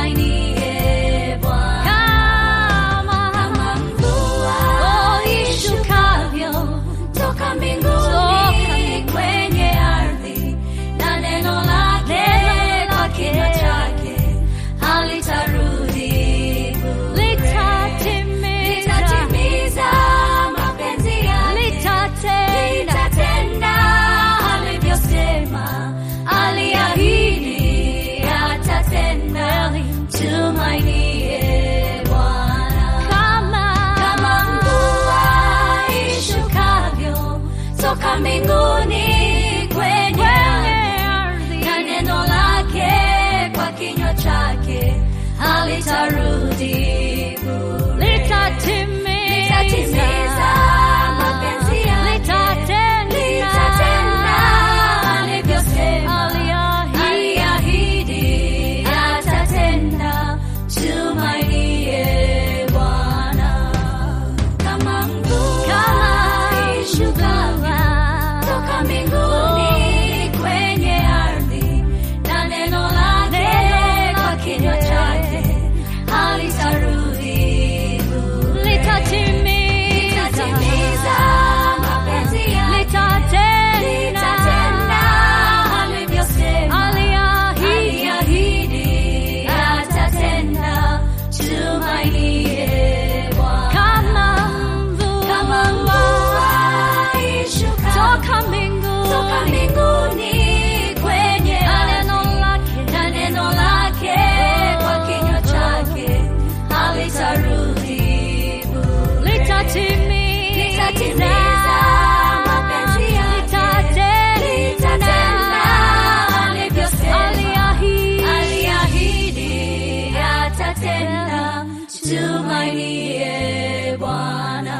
tumainie Bwana. Kama mvua ishukavyo toka mbinguni kwenye ardhi, na neno lake kwa kinywa chake halitarudi bure. Litatimiza mapenzi yake, litatenda alivyosema, aliahidi atatenda. Tumainie Bwana. Kama mvua ishukavyo toka mbinguni kwenye ardhi, na neno lake kwa kinywa chake halitarudi bure. Litatimiza mapenzi yake, litatenda alivyosema, aliahidi atatenda. Tumainie Bwana. Kama mvua ishukavyo toka mbinguni kwenye ardhi, na neno lake kwa kinywa chake halitarudi bure. Litatimiza mapenzi yake, litatenda alivyosema, aliahidi atatenda. Tumainie Bwana. Kama mvua ishukavyo toka mbinguni kwenye ardhi, na neno lake kwa kinywa chake halitarudi bure. Litatimiza mapenzi yake, litatenda alivyosema, aliahidi atatenda. Tumainie Bwana.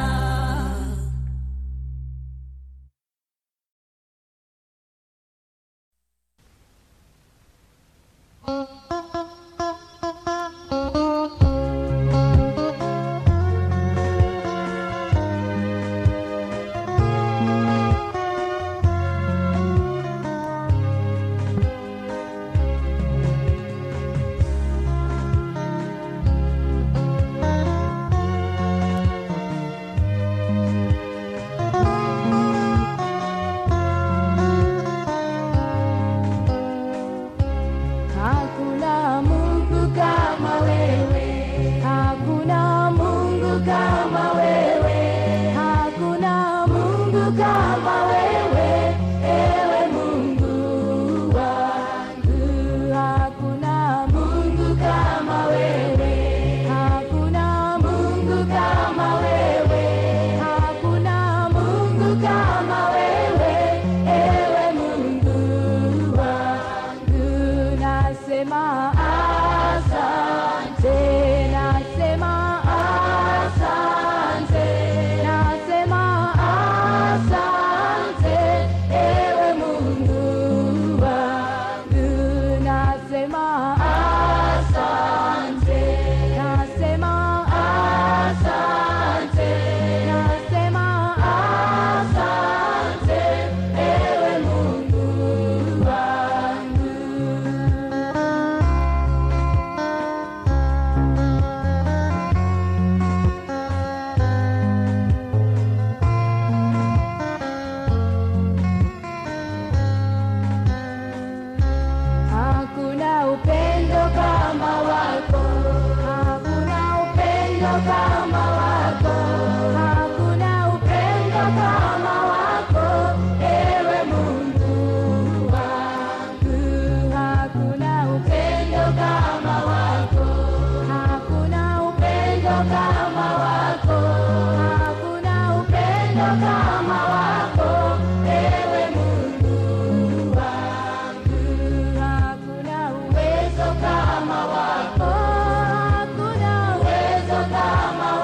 Hakuna Mungu kama wewe, hakuna Mungu kama wewe, hakuna Mungu kama wewe, ewe Mungu wangu. Hakuna Mungu kama wewe, hakuna Mungu kama wewe, hakuna Mungu kama wewe, ewe Mungu wangu. Nasema asante, nasema asante, nasema asante, ewe Mungu wangu. Nasema asante, nasema asante, nasema asante, ewe Mungu wangu. Hakuna upendo kama wako, hakuna upendo kama wako, hakuna upendo kama wako, ewe Mungu wangu. Hakuna upendo kama wako, hakuna upendo kama wako, hakuna upendo kama wako, ewe Mungu wangu. Hakuna uwezo kama wako, hakuna uwezo kama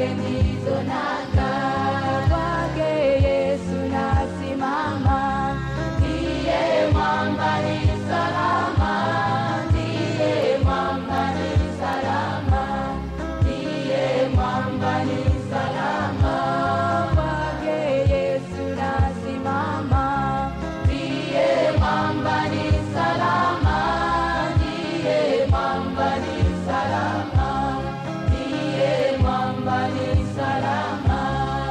ndizo nanga kwake Yesu nasimama, ndiye mwamba ni salama, ndiye mwamba ni salama, ndiye mwamba ni salama, kwake Yesu nasimama, ndiye mwamba ni salama, ndiye mwamba ni salama, ndiye mwamba ni salama.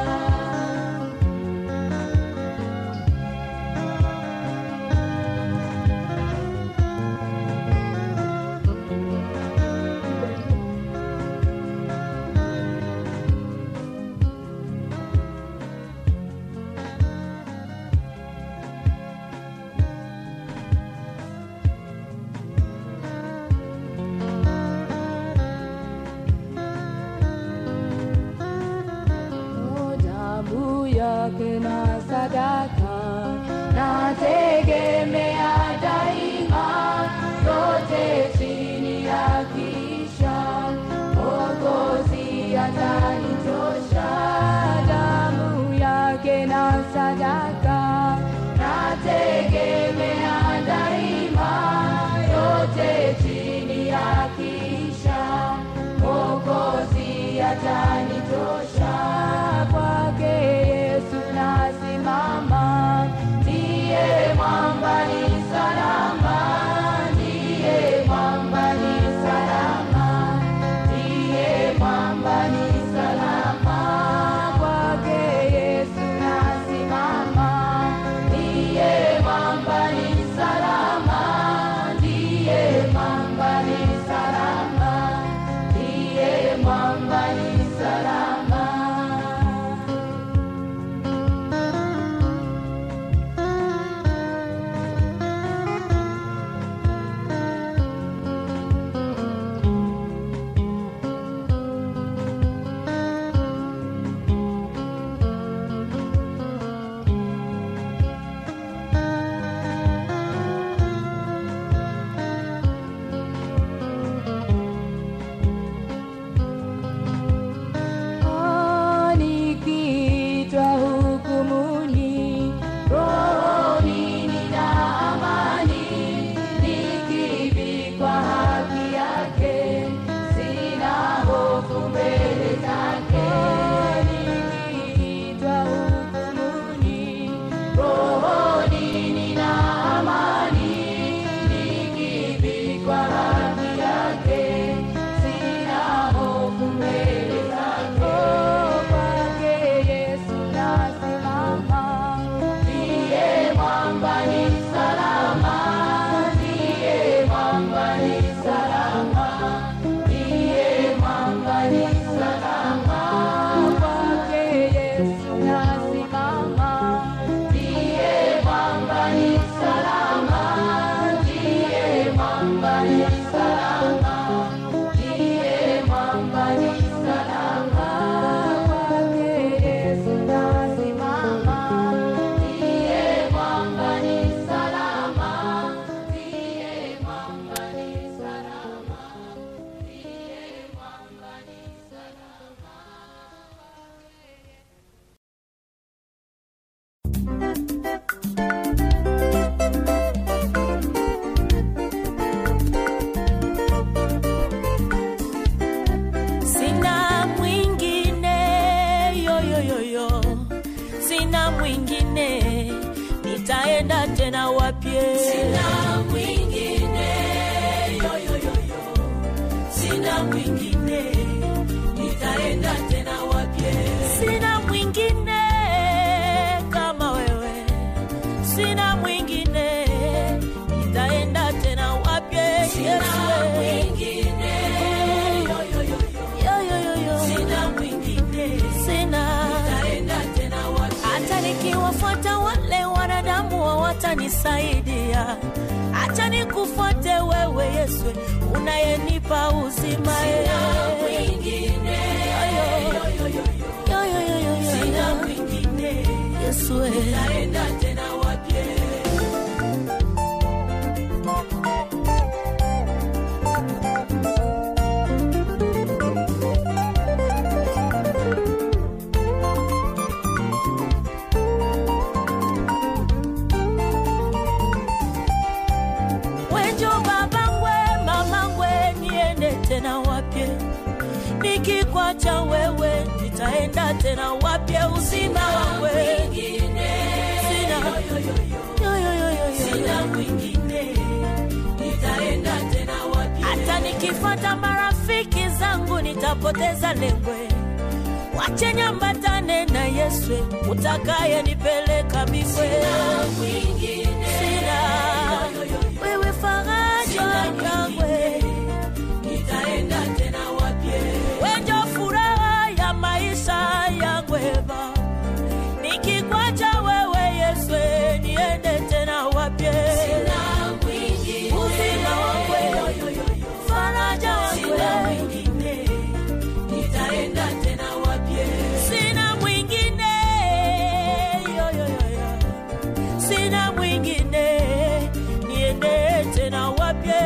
damu yake na sadaka nategemea daima, yote chini ya kisha Mwokozi atanitosha. Damu yake na sadaka nategemea daima, yote chini ya kisha Mwokozi atanitosha. Kwake Yesu nasimama, ndiye mwamba ni salama, ndiye mwamba ni salama, ndiye mwamba ni salama. Kwake Yesu nasimama, ndiye mwamba ni salama, ndiye mwamba ni salama, ndiye mwamba ni salama. nikiitwa hukumuni, rohoni nina amani, nikivikwa haki yake, sina hofu mbele zake. Nikiitwa hukumuni, rohoni nina amani, nikivikwa haki yake, sina hofu mbele zake. Kwake Yesu nasimama, ndiye mwamba ni salama, ndiye mwamba ni salama, ndiye mwamba ni salama. Kwake Yesu nasimama, ndiye mwamba ni salama, ndiye mwamba ni salama, ndiye mwamba ni salama. Kwake Yesu nasimama, ndiye mwamba ni salama, ndiye mwamba ni salama, ndiye mwamba ni salama. Sina mwingine yoyoyoyo, sina mwingine, nitaenda tena wapye? Sina mwingine yoyoyoyo, sina mwingine, nitaenda tena wapye? Sina mwingine kama wewe, sina mwingine, nitaenda tena wapye? Sina mwingine yoyoyoyo sina mwingine, sina nitaenda tena wapi? Hata nikiwafuata wale wanadamu hawatanisaidia, acha nikufuate wewe Yesu, unayenipa uzima. Sina mwingine, sina mwingine, Yesu, nitaenda tena wapi? nikikwacha wewe nitaenda tena wapi uzima wawe sina Yo, yo, yo, yo, yo. hata nikifata marafiki zangu nitapoteza lengwe wache nyambatane na yeswe utakaye nipeleka bigwe sina wewe faraja yangwe wenjo furaha ya maisha yangweva nikikwacha wewe yeswe niende tena wapye uzima wangwe faraja wangwe sina mwingine yo, yo, yo, yo. sina mwingine niende tena wapye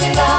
Neema